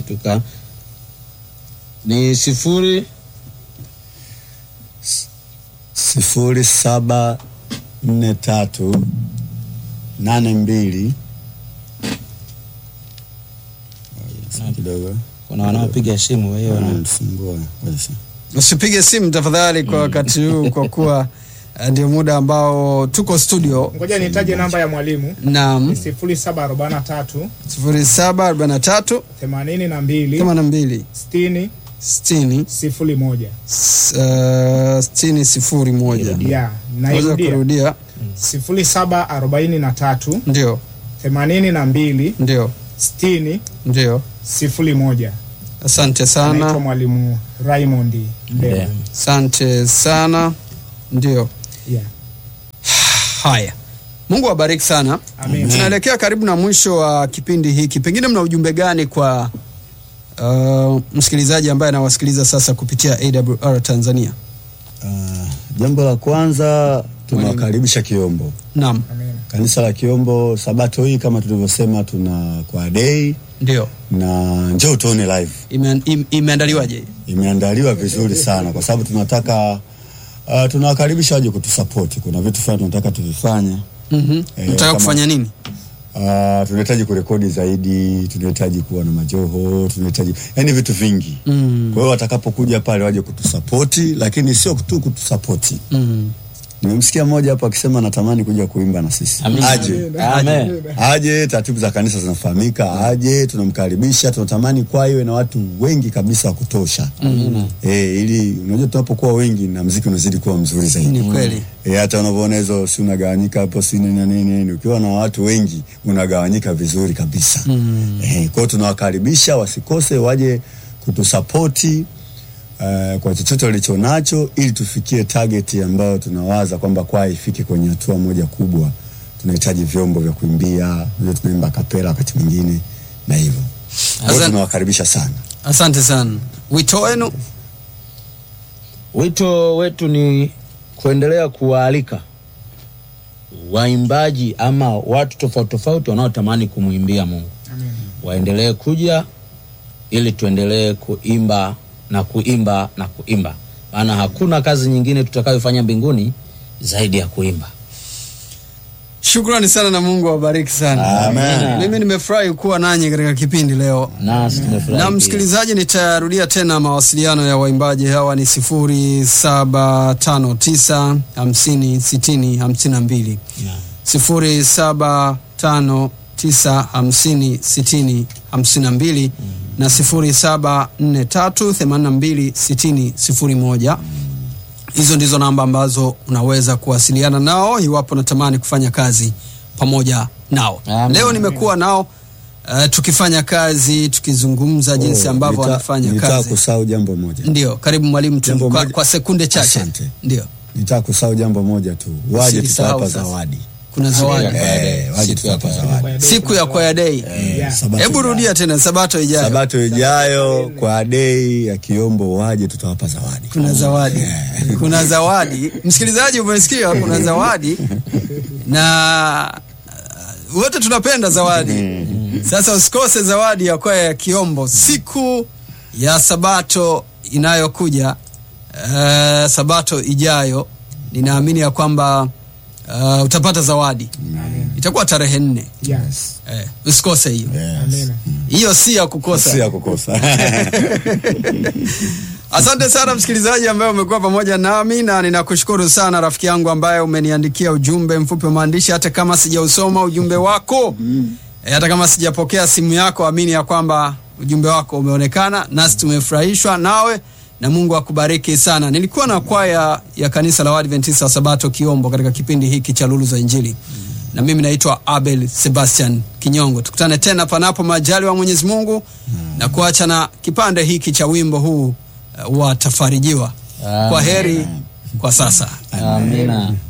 tuka ni sifuri sifuri saba nne tatu nane mbili Ngoja kidogo kuna wanaopiga simu wewe wana- wanamsumbua Ngoja sasa. usipige simu tafadhali kwa wakati huu kwa kuwa eh, ndio muda ambao tuko studio ngoja nitaje namba ya mwalimu nam sifuri saba arobaini na tatu 0743 themanini na mbili 82 sitini 60 sifuri moja s- eh, 60 sifuri moja ya naweza nairudia kurudia sifuri saba arobaini na tatu ndio themanini na mbili ndio sitini ndio sifuri moja asante anaitwa sana mwalimu Raymond Mbele Yeah. asante sana ndio yeah. haya mungu awabariki sana Amen. tunaelekea karibu na mwisho wa kipindi hiki pengine mna ujumbe gani kwa uh, msikilizaji ambaye anawasikiliza sasa kupitia awr tanzania Ah, jambo la kwanza tunawakaribisha Kiombo, naam Amen. kanisa la Kiombo. Sabato hii kama tulivyosema, tuna kwa dei ndio na njoo tuone live. Ime, im, imeandaliwaje Imeandaliwa vizuri sana kwa sababu tunataka uh, tunawakaribisha waje kutusapoti. Kuna vitu fulani tunataka tuvifanye. mm-hmm. Eh, mtaka kama- kufanya nini Uh, tunahitaji kurekodi zaidi, tunahitaji kuwa na majoho, tunahitaji yani vitu vingi Mm. Kwa hiyo watakapokuja pale waje kutusapoti, lakini sio tu kutusapoti. mm. Nimemsikia mmoja hapo akisema anatamani kuja kuimba na sisi. Amina. Aje, Amen. aje, taratibu za kanisa zinafahamika, aje, tunamkaribisha, tunatamani kwa iwe na watu wengi kabisa wa kutosha. Amina. Eh, ili unajua tunapokuwa wengi na mziki unazidi kuwa mzuri zaidi. ni kweli E, hata unavyoona hizo si unagawanyika hapo si nini na nini nini, ukiwa na watu wengi unagawanyika vizuri kabisa mm. E, kwa hiyo tunawakaribisha wasikose, waje kutusapoti uh, kwa chochote walicho nacho, ili tufikie target ambayo tunawaza kwamba kwaya ifike kwenye hatua moja kubwa. Tunahitaji vyombo vya kuimbia, ndio tunaimba kapela wakati mwingine na hivyo. Kwa hiyo Asante. tunawakaribisha sana. asante sana wito wenu Wito wetu ni kuendelea kuwaalika waimbaji ama watu tofauti tofauti wanaotamani kumwimbia Mungu Amen. waendelee kuja ili tuendelee kuimba na kuimba na kuimba, maana hakuna kazi nyingine tutakayofanya mbinguni zaidi ya kuimba. shukrani sana na mungu awabariki sana Amen. mimi nimefurahi kuwa nanyi katika kipindi leo Nasi tumefurahi na pia. msikilizaji nitarudia tena mawasiliano ya waimbaji hawa ni sifuri saba tano tisa hamsini sitini hamsini na mbili Naam. sifuri saba tano tisa hamsini sitini hamsini na mbili na sifuri saba nne tatu themanini na mbili sitini sifuri moja hizo ndizo namba ambazo unaweza kuwasiliana nao iwapo natamani kufanya kazi pamoja nao Amen. leo nimekuwa nao uh, tukifanya kazi tukizungumza jinsi Oh, ambavyo nita- wanafanya nitaka kazi kusahau jambo moja. ndio karibu mwalimu tu Jambo kwa, moja- kwa sekunde chache Asante. ndio Nitaka kusahau jambo moja tu, waje Usilisahau tutawapa sasa. zawadi. kuna zawadi Eh, waje Siku ya tutawapa kwaya. zawadi. siku ya kwaya dei Yeah. Sabato hebu ijayo. rudia tena sabato ijayo Sabato ijayo kwa dei ya Kiombo waje tutawapa zawadi. kuna zawadi kuna zawadi msikilizaji umesikia kuna zawadi na uh, wote tunapenda zawadi sasa usikose zawadi ya kwaya ya kiombo siku ya sabato inayokuja uh, sabato ijayo ninaamini ya kwamba uh, utapata zawadi itakuwa tarehe nne Yes. eh, usikose hiyo Yes. Amen. hiyo si ya kukosa Si ya kukosa. Asante sana msikilizaji ambaye umekuwa pamoja nami, na ninakushukuru sana rafiki yangu ambaye umeniandikia ujumbe mfupi wa maandishi, hata kama sijausoma ujumbe wako e, hata kama sijapokea simu yako, amini ya kwamba ujumbe wako umeonekana, nasi tumefurahishwa nawe na Mungu akubariki sana. Nilikuwa na kwaya ya kanisa la Waadventista wa Sabato Kiombo katika kipindi hiki cha Lulu za Injili, na mimi naitwa Abel Sebastian Kinyongo. Tukutane tena panapo majali wa Mwenyezi Mungu na kuacha na kipande hiki cha wimbo huu uh, watafarijiwa. Kwa heri kwa sasa. Amina.